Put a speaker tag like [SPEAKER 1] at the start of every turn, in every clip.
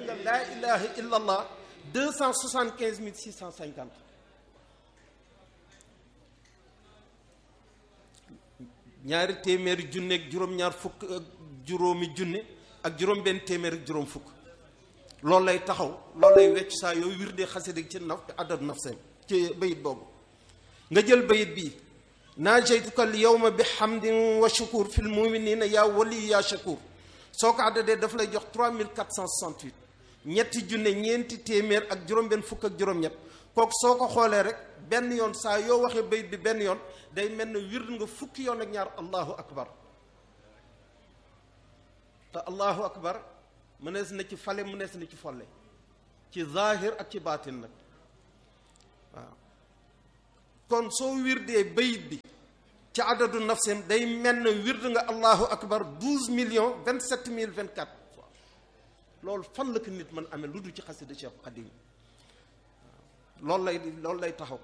[SPEAKER 1] nga laa ilaha illa allah deux cent soixante quinze mille six cent cinquante ñaari téeméeri junne ak juróom-ñaar fukk ak juróomi junne ak juróom benn téeméer ak juróom fukk loolu lay taxaw loolu lay wecc saa yooyu wirdee xasida ci naf adad nafsem ci bayit boobu nga jël bayit bii naajaytuka al yawma bi hamdin wa shukur fil muminina yaa wali yaa shakur soo ko àddadee daf lay jox 3468 ñetti junne ñeenti téeméer ak juróom-benn fukk ak juróom-ñett kooku soo ko xoolee rek benn yoon saa yoo waxee bayit bi benn yoon day mel ne wird nga fukki yoon ak ñaar allahu akbar te allahu akbar mënees na ci fale mënees na ci folle ci zahir ak ci baatin nag waaw kon soo wirdee bayit bi ci adadu nafsim day mel ne wird nga allahu akbar douze millions vingt sept mille vingt quatre fois loolu fan la ko nit mën amee lu du ci xasida Cheikh Xadim loolu lay loolu lay taxaw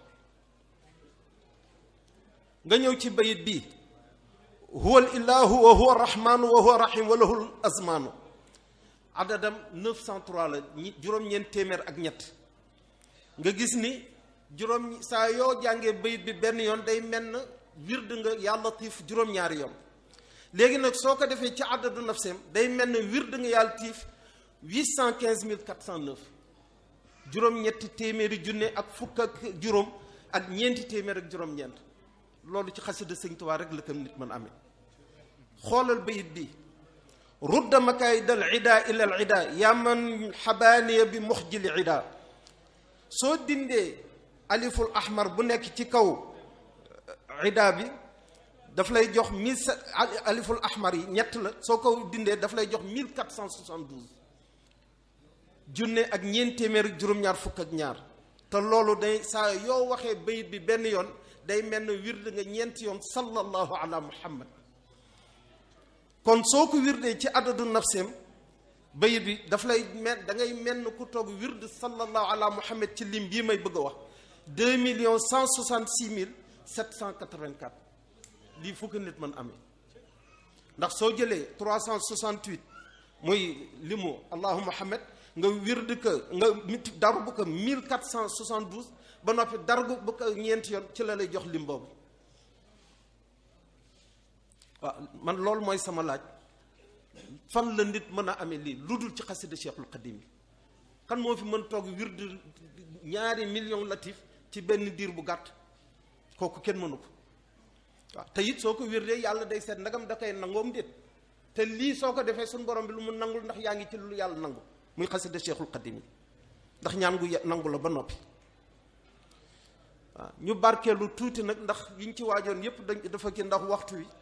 [SPEAKER 1] nga ñëw ci bayit bi huwa al ilahu wa huwa rahmanu wa huwa rahim wa lahul azmanu adadam 903 la ñi juróom-ñeent téeméer ak ñett nga gis ni juróom saa yoo jàngee bayit bi benn yoon day mel na wird nga yaa latif juróom-ñaari yoon léegi nag soo ko defee ci adadu nafseem day mel ne wird nga yaa latif 815 409 juróom-ñetti téeméeri junne ak fukk ak juróom ak ñeenti téeméer ak juróom-ñeent loolu ci xasida sëñ Tuubaa rek la ko nit mën amee xoolal bayit bi rudda makaayid al ida ila al ida yaa man xabaaniya bi muxjili ida soo dindee aliful ahmar bu nekk ci kaw ida bi daf lay jox mille sept aliful ahmar yi ñett la soo ko dindee daf lay jox mille quatre cent soixante douze junne ak ñeent téeméer ak juróom-ñaar fukk ak ñaar te loolu day saa yoo waxee bayit bi benn yoon day mel ne wird nga ñeenti yoon sallallahu ala muhammad kon soo ko wirdee ci adadu nafseem bayit bi daf lay mel da ngay mel ne ku toog wird sallallahu ala muhammad ci lim bii may bëgg a wax deux millions cent soixante six mille sept cent quatre vingt quatre lii fukki nit mën amee ndax soo jëlee trois cent soixante huit muy limu allahu muhammad nga wird ko nga mit darbu ko mille quatre cent soixante douze ba noppi dargu bu ko ñeenti yoon ci la lay jox lim boobu waaw man loolu mooy sama laaj fan la nit mën a amee lii lu dul ci xasida Cheikhul Xadim yi kan moo fi mën toog wird ñaari million latif ci benn diir bu gàtt kooku kenn mënu ko waaw te it soo ko wirdee yàlla day seet ndagam da koy nangoom déet te lii soo ko defee suñu borom bi lu mu nangul ndax yaa ngi ci lu yàlla nangu muy xasida Cheikhul Xadim yi ndax ñaan gu nangu la ba noppi waaw ñu barkeelu tuuti nag ndax yiñ ci waajoon yépp dañ dafa ki ndax waxtu wi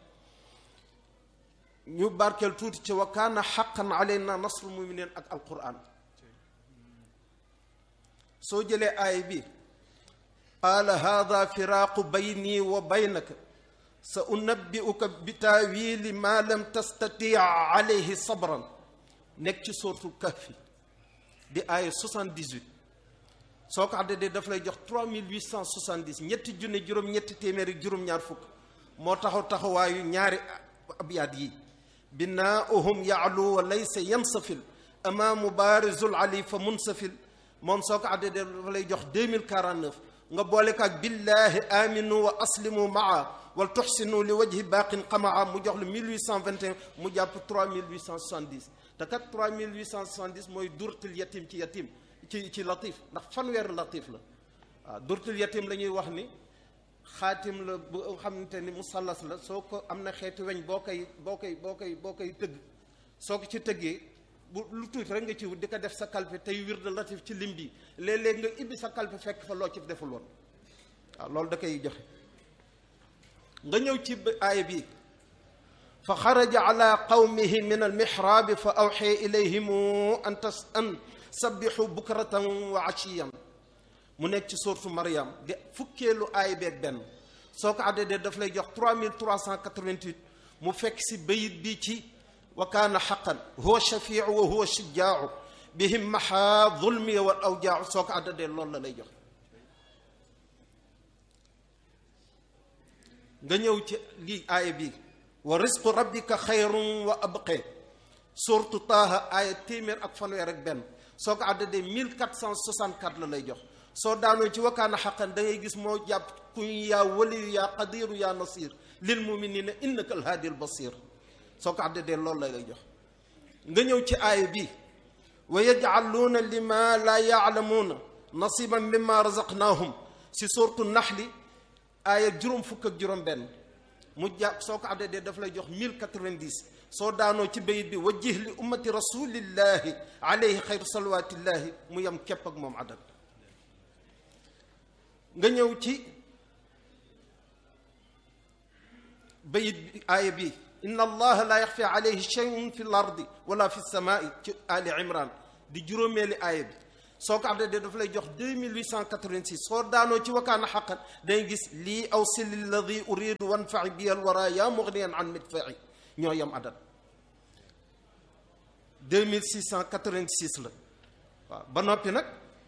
[SPEAKER 1] ñu barkeel tuuti ci wa kaana xaqan alayna nasrul muminin ak alquran soo jëlee aay bi qaala hada firaaqu bayni wa baynaka sa unabbi'uka bi taawili ma lam tastati alayhi sabran nekk ci suratul kahfi di aaya 78 soo ko àddee daf lay jox 3870 ñetti junne juróom ñetti téeméeri juróom-ñaar fukk moo taxaw taxawaayu ñaari abyaat yi binaauhum yaalu wa laysa yansafil amaamu baarizul ali fa munsafil moom soo ko àddee dafa lay jox 2049 nga boole ko ak billahi aminu wa aslimu maa wal tuxsinu li wajhi baaqin qamaa mu jox lu 1821 mu jàpp 3870 te kat 3870 mooy durtil yatim ci yatim ci ci latif ndax fanweer latif la waaw durtil yatim la ñuy wax ni xaatim la bu xamante ni musallas la soo ko am na xeeti weñ boo koy boo koy boo koy boo koy tëgg soo ko ci tëggee bu lu tuuti rek nga ci wut di ko def sa kalpe tey wird latif ci lim bi léeg-léeg nga ibbi sa kalpe fekk fa loo ci deful woon waaw loolu da koy joxe nga ñëw ci aaya bi fa xaraja ala qawmihi min almihraabi fa awxee ilayhim an tas an sabbixu bukratan wa ashiyan mu nekk ci sourate Maryam di fukkeelu aay beeg benn soo ko àddee daf lay jox 3388 mu fekk si bayit bi ci wa kaana xaqan huwa shafiu wa huwa shujjaau bihim maxa zulmi wal awjaau soo ko àddee loolu la lay jox nga ñëw ci lii aaya bi wa risqu rabbika xayrun wa abqe surtu taaha aaya téeméer ak fanweer ak benn soo ko àddadee 1464 la lay jox soo daanoo ci wakkaana xaqan da ngay gis moo jàpp kuñ yaa waliyu yaa qadiru yaa nasir lil muminina innaka alhaadi al basir soo ko àddadee loolu la lay jox nga ñëw ci aaya bi wa yajcaluuna lima laa yaalamuuna nasiban mimma razaqnaahum si surtu naxli aaya juróom fukk ak juróom benn mu jàpp soo ko àddadee daf lay jox 1090 soo daanoo ci bayit bi wajjih li ummati rasulillahi alayhi xayru salawatillahi mu yem képp ak moom adad nga ñëw ci bayit bi aaya bi inna allaha la yaxfi alayhi shay'un fi l ardi wala fi samaai ci ali imran di juróomeeli aaya bi soo ko àddee daf lay jox 2886 soo daanoo ci wakaana xaqan day gis lii aw si lilladi uridu wanfai bi al wara yaa mugniyan an midfai ñoo yem adat 2686 la waaw ba noppi nag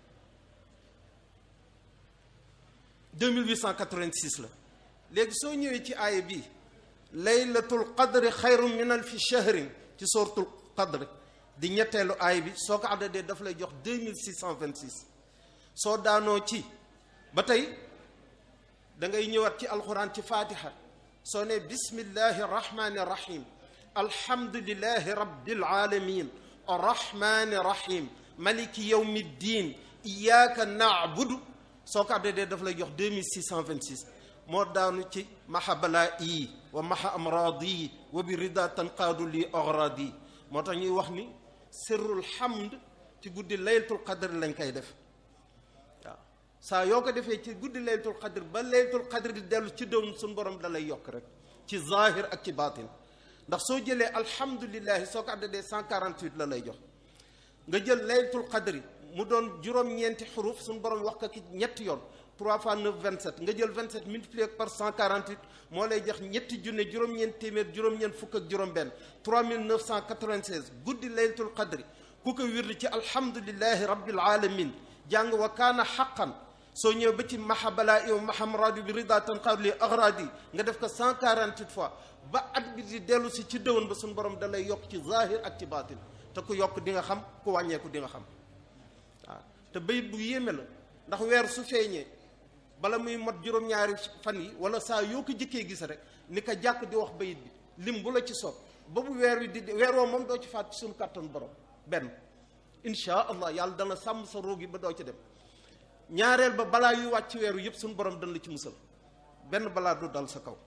[SPEAKER 1] 2886 la léegi soo ñëwee ci aaya bi laylatul qadri xayru min alfi shahrin ci suratul qadri di ñetteelu aaya bi soo ko àddadee daf lay jox 2626 soo daanoo ci ba tey da ngay ñëwaat ci alxuraan ci fatiha soo ne bismillahi rahmani rahim alhamdulillahi rabbil alamin arrahmani rahim maliki yawmi ddin iyyaka na'budu soo ko àddadee daf lay jox 2626 moo daanu ci maha balaa yi wa maha amraadi wa bi rida tanqaadu li agradi moo tax ñuy wax ni sirrul hamd ci guddi laylatul qadr lañ koy def waaw saa yoo ko defee ci guddi laylatul qadr ba laylatul qadr di dellu ci doon suñu borom da lay yokk rek ci zahir ak ci baatin ndax soo jëlee alhamdulillahi soo ko àddadee 148 la lay jox nga jël laylatul qadri mu doon juróom-ñeenti xuruf suñu borom wax ko ki ñetti yoon 3 fois 9 27 nga jël 27 multiplié par 148 moo lay jox ñetti junne juróom-ñeent téeméer juróom-ñeent fukk ak juróom-benn 3996 guddi laylatul qadri ku ko wirdi ci alhamdulillahi rabbil alamin jàng wa kaana xaqan soo ñëwee ba ci maha balaa iw maham radu bi rida tanqaadu li agradi nga def ko 148 fois ba at bi di dellu si ci dëwan ba suñu borom da lay yokk ci zahir ak ci baatin te ku yokk di nga xam ku wàññeeku di nga xam waaw te bayit bu yéeme la ndax weer su feeñee bala muy mot juróom-ñaari fan yi wala saa yoo ko jëkkee gis rek ni ko jàkk di wax bayit bi lim bu la ci soob ba bu weer wi di weer woo moom doo ci faat ci suñu kàttan borom benn insha allah yàlla dana sàmm sa roog yi ba doo ci dem ñaareel ba balaa yu wàcc ci weeru yëpp suñu borom dana la ci musal benn balaa du dal sa kaw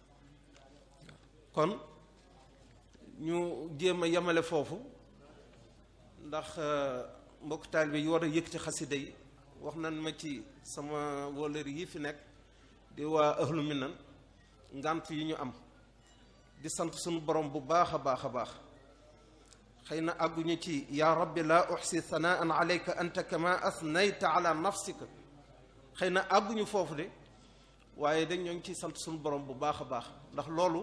[SPEAKER 1] kon ñu jéem a yemale foofu ndax mbokk taalibe yi war a yëkkati xasida yi wax nañ ma ci sama wóolër yi fi nekk di waa ahlu minan ngant yi ñu am di sant suñu borom bu baax a baax a baax xëy na àgguñu ci yaa rabbi laa uxsi sanaan alayka anta kama asnayta ala nafsika xëy na àgguñu foofu de waaye dañ ñoo ngi ciy sant suñu borom bu baax a baax ndax loolu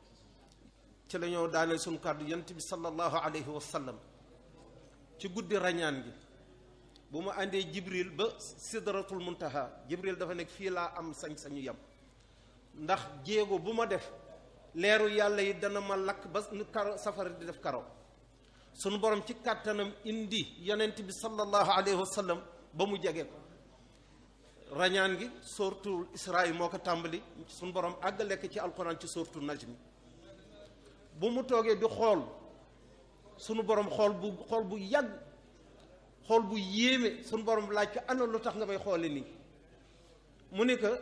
[SPEAKER 1] ci la ñoo daaneel suñu kàddu yant bi sallallahu alayhi wa sallam ci guddi rañaan gi bu mu àndee jibril ba sidratul muntaha jibril dafa nekk fii laa am sañ-sañu yam ndax jéego bu ma def leeru yàlla yi dana ma lakk ba nu karo safara di def karo sunu borom ci kàttanam indi yonent bi sallallahu alayhi wa sallam ba mu jege ko rañaan gi sortul israa moo ko tàmbali sunu borom àggale ko ci alquran ci sortul najmi bu mu toogee di xool sunu borom xool bu xool bu yàgg xool bu yéeme sunu borom laaj ko ana lu tax nga may xoole nii mu ne que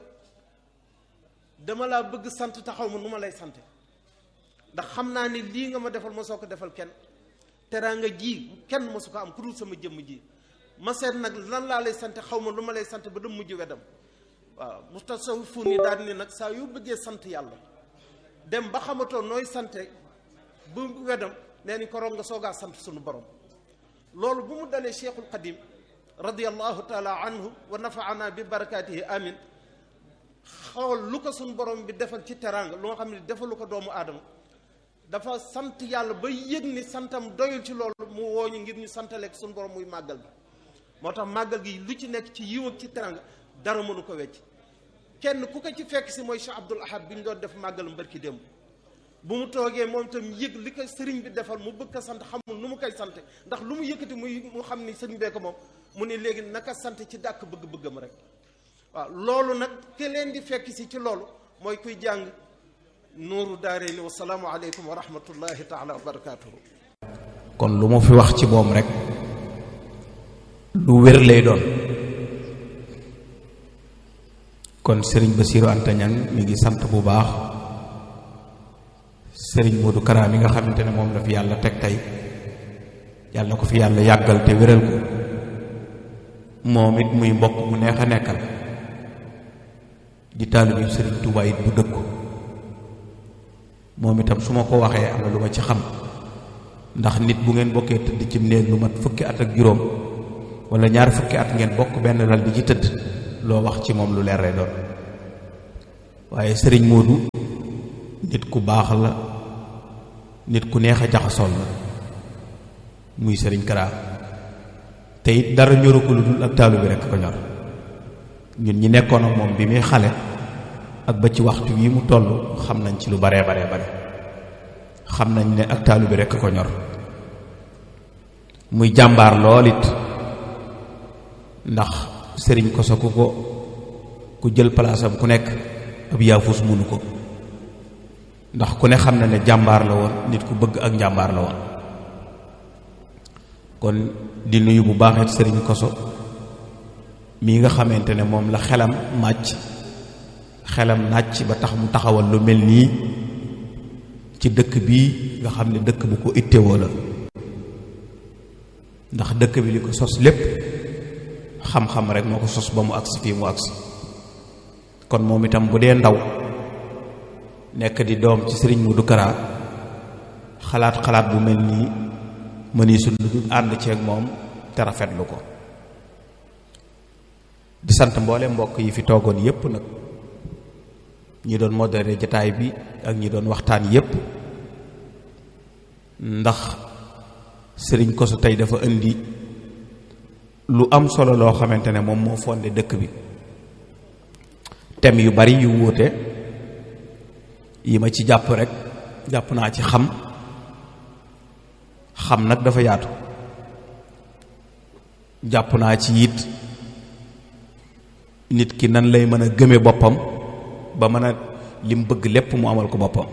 [SPEAKER 1] dama laa bëgg sant taxaw ma nu ma lay sante ndax xam naa ni lii nga ma defal ma soo ko defal kenn teraanga ji kenn mosu ko am ku dul sama jëmm ji ma seet nag lan laa lay sante xaw ma lu ma lay sant ba dem mujj wedam waaw mutasawwifuun yi daal ni nag saa yu bëggee sant yàlla dem ba xamatoo nooy sante bu wedam nee ni koroog nga soogaa sant sunu borom loolu bu mu dalee cheikhul qadim radiallahu taala anhu wa nafaana bi barakaatihi amin xool lu ko sunu borom bi defal ci teraanga lu nga xam ne defalu ko doomu aadama dafa sant yàlla ba yëg ni santam doyul ci loolu mu wooñu ngir ñu santaleek suñu borom muy màggal gi moo tax màggal gi lu ci nekk ci yiw ak ci teranga dara mënu ko wecc kenn ku ko ci fekk si mooy Cheikh Abdoul Ahad bi ñu doon def màggal mbërki démb bu mu toogee moom itam yëg li ko sëriñ bi defal mu bëgg ko sant xamul nu mu koy sante ndax lu mu yëkkati muy mu xam ni sëriñ bee ko moom mu ne léegi naka sant ci dàkk bëgg-bëggam rek waaw loolu nag ke leen di fekk si ci loolu mooy kuy jàng nuuru daarayni wa salaamu aleykum wa rahmatullahi taala wa barakaatuhu
[SPEAKER 2] kon lu mu fi wax ci moom rek lu wér lay doon kon sëriñ Bassirou Anta Niang mi ngi sant bu baax sëriñ Modou Kara mi nga xamante ne moom la fi yàlla teg tey yàlla na ko fi yàlla yàggal te wéral ko moom it muy mbokk mu neex a nekkal di taalibe sëriñ Touba it bu dëkku moom itam su ma ko waxee am na lu ma ci xam ndax nit bu ngeen bokkee tëdd ci néeg lu mat fukki at ak juróom wala ñaar fukki at ngeen bokk benn lal di ci tëdd loo wax ci moom lu leer lay doon waaye sëriñ Modou nit ku baax la nit ku neex a jaxasool la muy sëriñ Kara te it dara ñoru ko lu dul ak taalu bi rekk ko ñor ñun ñi nekkoon ak moom bi muy xale ak ba ci waxtu wi mu toll xam nañ ci lu baree baree bare xam nañ ne ak taalu bi rekk ko ñor muy jàmbaar lool it ndax sëriñ koso ku ko ku jël palaasam ku nekk ab yaafus munu ko ndax ku ne xam na ne jàmbaar la woon nit ku bëgg ak njàmbaar la woon kon di nuyu bu baaxet sëriñ koso mii nga xamante ne moom la xelam màcc xelam nàcc ba tax mu taxawal lu mel nii ci dëkk bii nga xam ne dëkk bu ko ittewoo la ndax dëkk bi li ko sos lépp xam-xam rek moo ko sos ba mu agsi fii mu agsi kon moom itam bu dee ndaw nekk di doom ci sëriñ Modou Kara xalaat xalaat bu mel nii mënisul lu dul ànd ceeg moom te rafetlu ko di sant mboole mbokk yi fi toogoon yépp nag ñi doon modéré jataay bi ak ñi doon waxtaan yépp ndax sëriñ Koso tey dafa indi lu am solo loo xamante ne moom moo fondé dëkk bi thème yu bari yu wuute yi ma ci jàpp rek jàpp naa ci xam xam nag dafa yaatu jàpp naa ci it nit ki nan lay mën a gëme boppam ba mën a lim bëgg lépp mu amal ko boppam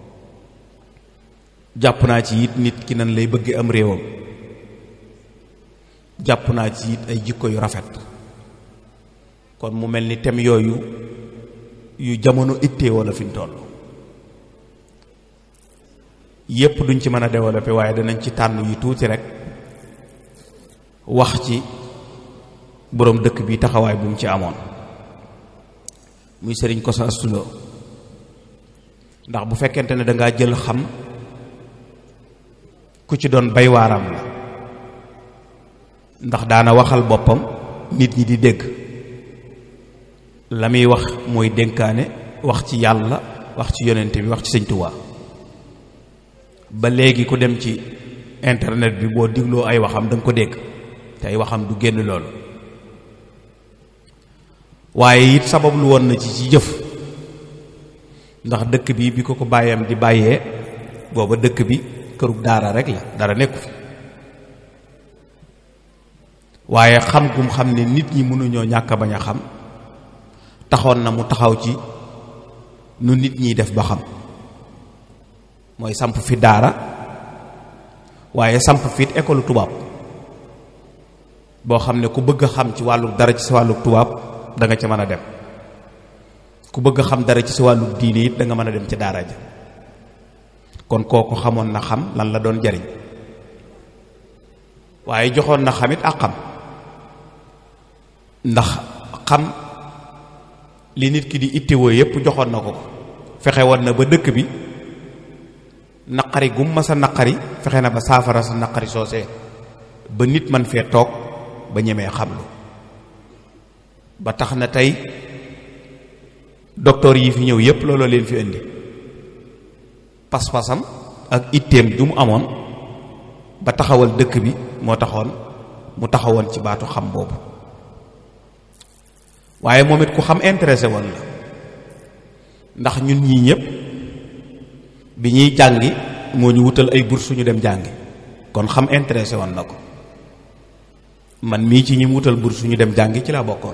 [SPEAKER 2] jàpp naa ci it nit ki nan lay bëgg am réewam jàpp naa ci it ay jikko yu rafet kon mu mel ni thème yooyu yu jamono ittee wala fi ñu toll yépp duñ ci mën a développer waaye danañ ci tànn yu tuuti rek wax ci boroom dëkk bi taxawaay bu mu ci amoon muy sëriñ Koso Astou Lo ndax bu fekkente ne dangaa jël xam ku ci doon bay waaram la ndax daana waxal boppam nit ñi di dégg la muy wax mooy dénkaane wax ci yàlla wax ci yonent bi wax ci sëñ Tuubaa ba léegi ku dem ci internet bi boo digloo ay waxam da nga ko dégg te ay waxam du génn loolu waaye it sabab lu woon na ci ci jëf ndax dëkk bi bi ko ko bàyyam di bàyyee booba dëkk bi kërug daara rek la dara nekku fi waaye xam gum xam ne nit ñi mënuñoo ñàkk bañ a xam taxoon na mu taxaw ci nu nit ñiy def ba xam mooy samp fi daara waaye samp fit école tubaab boo xam ne ku bëgg a xam ci wàllu dara ci sa wàllu tubaab da nga ca mën a dem ku bëgg a xam dara ci sa wàllu diine it da nga mën a dem ci daara ja kon kooku xamoon na xam lan la doon jariñ waaye joxoon na xamit ak xam ndax xam li nit ki di ittewoo yépp joxoon na ko ko fexe woon na ba dëkk bi naqari gum ma sa naqari fexe na ba saafara sa naqari soosee ba nit man fee toog ba ñemee xam lu ba tax na tey docteur yi fi ñëw yépp looloo leen fi indi pas-pasam ak itteem ju mu amoon ba taxawal dëkk bi moo taxoon mu taxawoon ci baatu xam boobu waaye moom it ku xam intéressé woon la ndax ñun ñii ñëpp bi ñuy jàngi moo ñu wutal ay bourse ñu dem jàngi kon xam intéressé woon na ko man mii ci ñi mu wutal bourse ñu dem jàngi ci laa bokkoon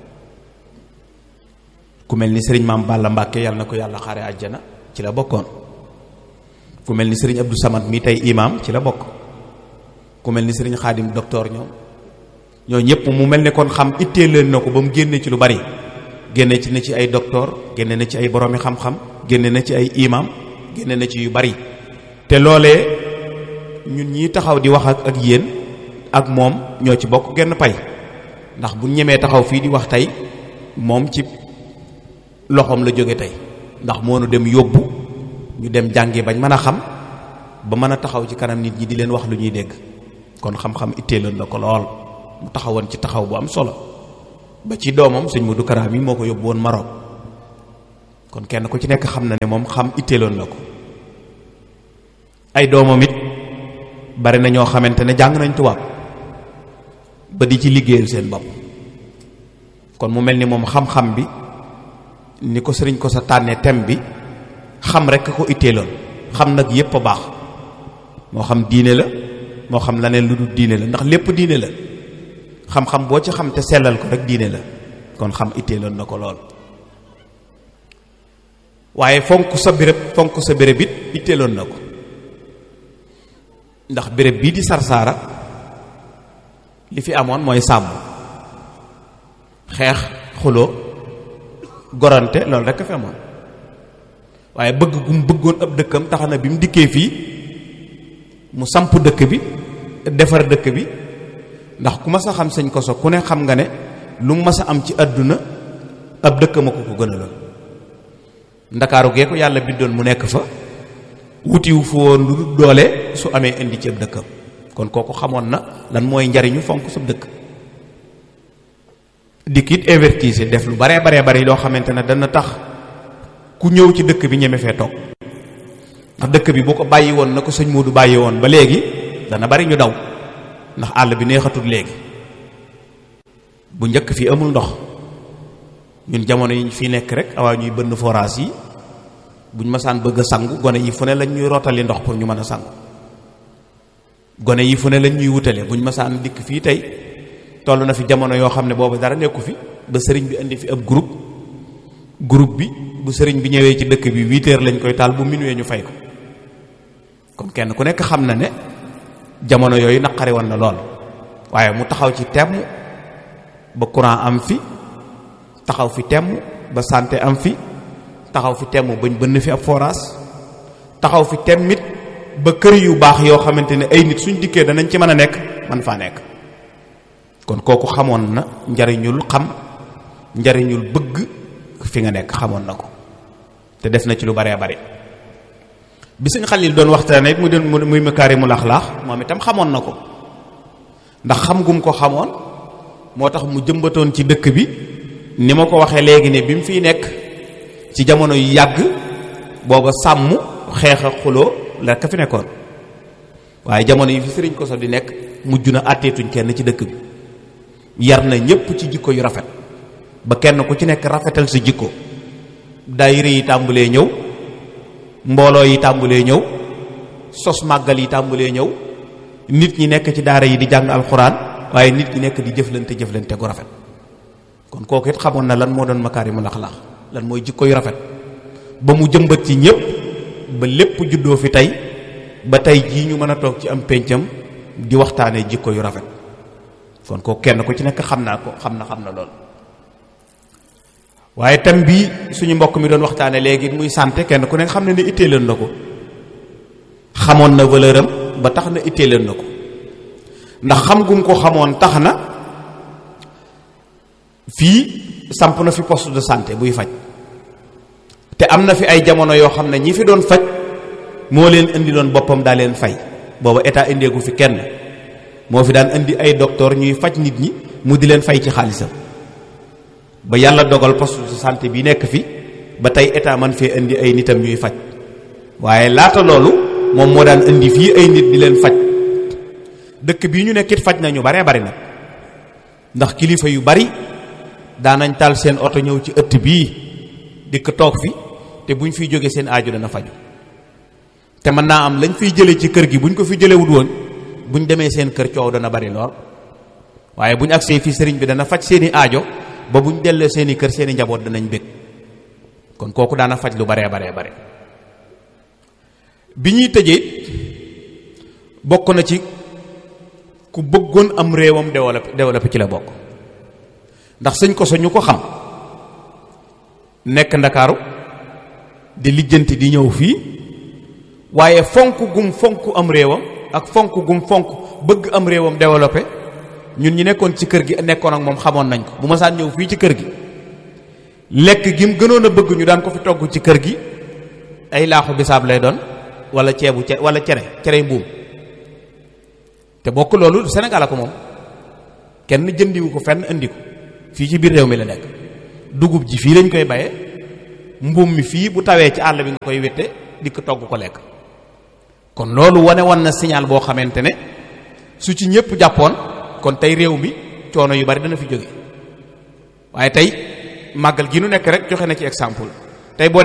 [SPEAKER 2] ku mel ni sëriñ maam Balla Mbàkke yàlla na ko yàlla xaare àjjana ci la bokkoon ku mel ni sëriñ Abdou Samad mi tey imam ci la bokk ku mel ni sëriñ Xaadim docteur ñoom ñoo ñëpp mu mel ne kon xam ittee leen na ko ba mu génne ci lu bari génne ci na ci ay docteur génne na ci ay boroomi xam-xam génne na ci ay imam génne na ci yu bari te loolee ñun ñii taxaw di wax ak ak yéen ak moom ñoo ci bokk genn pay ndax bu ñemee taxaw fii di wax tey moom ci loxoom la jóge tey ndax moo nu dem yóbbu ñu dem jàngi bañ mën a xam ba mën a taxaw ci kanam nit ñi di leen wax lu ñuy dégg kon xam-xam itteeloon na ko lool mu taxawoon ci taxaw bu am solo ba ci doomam sëñ Modou Kara mi moo ko yóbbu woon Maroc kon kenn ku ci nekk xam na ne moom xam itteeloon na ko ay doomam it bari na ñoo xamante ne jàng nañ tubaab ba di ci liggéeyal seen bopp kon mu mel ni moom xam-xam bi ni ko sëriñ ko sa tànnee thème bi xam rek ko itteeloon xam nag yépp a baax moo xam diine la moo xam leneen lu dul diine la ndax lépp diine la xam-xam boo ci xam te sellal ko rek diine la kon xam itteeloon na ko lool waaye fonk sa béréb fonk sa béréb it itteeloon na ko ndax béréb bii di sarsaara li fi amoon mooy sàmm xeex xuloo gorante loolu rek a fi amoon waaye bëgg gu mu bëggoon ab dëkkam tax na bi mu dikkee fii mu samp dëkk bi defar dëkk bi ndax ku mas a xam sëñ koso ku ne xam nga ne lu mu mas a am ci àdduna ab dëkkam a ko ko gënaloon ndakaaru gee ko yàlla bindoon mu nekk fa wutiwu fu woon lu doole su amee indi ci ab dëkkam kon kooku xamoon na lan mooy njariñu fonk sa dëkk dikkit investir def lu baree baree bari loo xamante ne dana tax ku ñëw ci dëkk bi ñeme fee toog ndax dëkk bi boo ko bàyyi woon na ko sëñ Moodu bàyyi woon ba léegi dana bari ñu daw ndax àll bi neexatul léegi bu njëkk fii amul ndox ñun jamono yi fii nekk rek awaa ñuy bënn forage yi buñ masaan bëgg a sangu gone yi fu ne lañ ñuy rootali ndox pour ñu mën a sangu gone yi fu ne lañ ñuy wutale buñ masaan dikk fii tey toll na fi jamono yoo xam ne boobu dara nekku fi ba sëriñ bi indi fi ab groupe groupe bi bu sëriñ bi ñëwee ci dëkk bi huit heures lañ koy taal bu minuit ñu fay ko kon kenn ku nekk xam na ne jamono yooyu naqari woon na lool waaye mu taxaw ci temm ba courant am fi taxaw fi temm ba santé am fi taxaw fi temm bañ bënn fi ab forage taxaw fi temmit ba kër yu baax yoo xamante ne ay nit suñ dikkee danañ ci mën a nekk man faa nekk kon kooku xamoon na njariñul xam njariñul bëgg fi nga nekk xamoon na ko te def na ci lu baree bari bi sëñ Xalil doon waxtaane it mu doon muy makaarimul axlaax moom itam xamoon na ko ndax xam gum ko xamoon moo tax mu jëmbatoon ci dëkk bi ni ma ko waxee léegi ne bi mu fiy nekk ci jamono yu yàgg booba sàmm xeex a xuloo la ka fi nekkoon waaye jamono yi fi sëriñ Koso di nekk mujj na àtteetuñ kenn ci dëkk bi yar na ñépp ci jikko yu rafet ba kenn ku ci nekk rafetal sa jikko daayira yi tàmbalee ñëw mbooloo yi tàmbalee ñëw sos màggal yi tàmbalee ñëw nit ñi nekk ci daara yi di jàng alxuraan waaye nit ñi nekk di jëflante jëflante gu rafet kon kooku it xamoon na lan moo doon makaarimul axlaaq lan mooy jikko yu rafet ba mu jëmbat ci ñépp ba lépp juddoo fi tey ba tey jii ñu mën a toog ci am péncam di waxtaanee jikko yu rafet kon kooku kenn ku ci nekk xam naa ko xam na xam na lool waaye tam bii suñu mbokk mi doon waxtaane léegi muy santé kenn ku nekk xam ne ne itteeloon na ko xamoon na valeur am ba tax na itteeloon na ko ndax xam gum ko xamoon tax na fii samp na fi poste de santé buy faj te am na fi ay jamono yoo xam ne ñi fi doon faj moo leen indi doon boppam daa leen fay booba état indeegu fi kenn moo fi daan indi ay docteur ñuy faj nit ñi mu di leen fay ci xaalisam ba yàlla dogal poste de santé bi nekk fi ba tey état man fee indi ay nitam ñuy faj waaye laata loolu moom moo daan indi fii ay nit di leen faj dëkk bii ñu nekkit faj nañu baree bari nag ndax kilifa yu bari daanañ taal seen oto ñëw ci ëtt bii dikk toog fi te buñ fiy jógee seen aaju dana faju te mën naa am lañ fiy jëlee ci kër gi buñ ko fi jëlewut woon buñ demee seen kër coow dana bari lool waaye buñ agsee fii sëriñ bi dana faj seeni aajo ba buñ dellee seeni kër seeni njaboot danañ bég kon kooku daana faj lu baree baree bare bi ñuy tëjee bokk na ci ku bëggoon am réewam développé développé ci la bokk ndax sëñ ko so ñu ko xam nekk ndakaaru di lijjanti di ñëw fii waaye fonk gum fonk am réewam ak fonk gum fonk bëgg am réewam développé ñun ñi nekkoon ci kër gi nekkoon ak moom xamoon nañ ko bu ma saan ñëw fii ci kër gi lekk gi mu gënoon a bëgg ñu daan ko fi togg ci kër gi ay laaxu bisaab lay doon wala ceebu ce wala cere cere mbuum te bokk loolu Sénégal a ko moom kenn jëndiwu ko fenn indi ko fii ci biir réew mi la nekk dugub ji fii lañ koy baye mbuum mi fii bu tawee ci àll bi nga koy wette di ko togg ko lekk kon loolu wane wan na signal boo xamante ne su ci ñëpp jàppoon kon tey réew mi coono yu bari dana fi jóge waaye tey màggal gi nu nekk rek joxe na ci exemple tey boo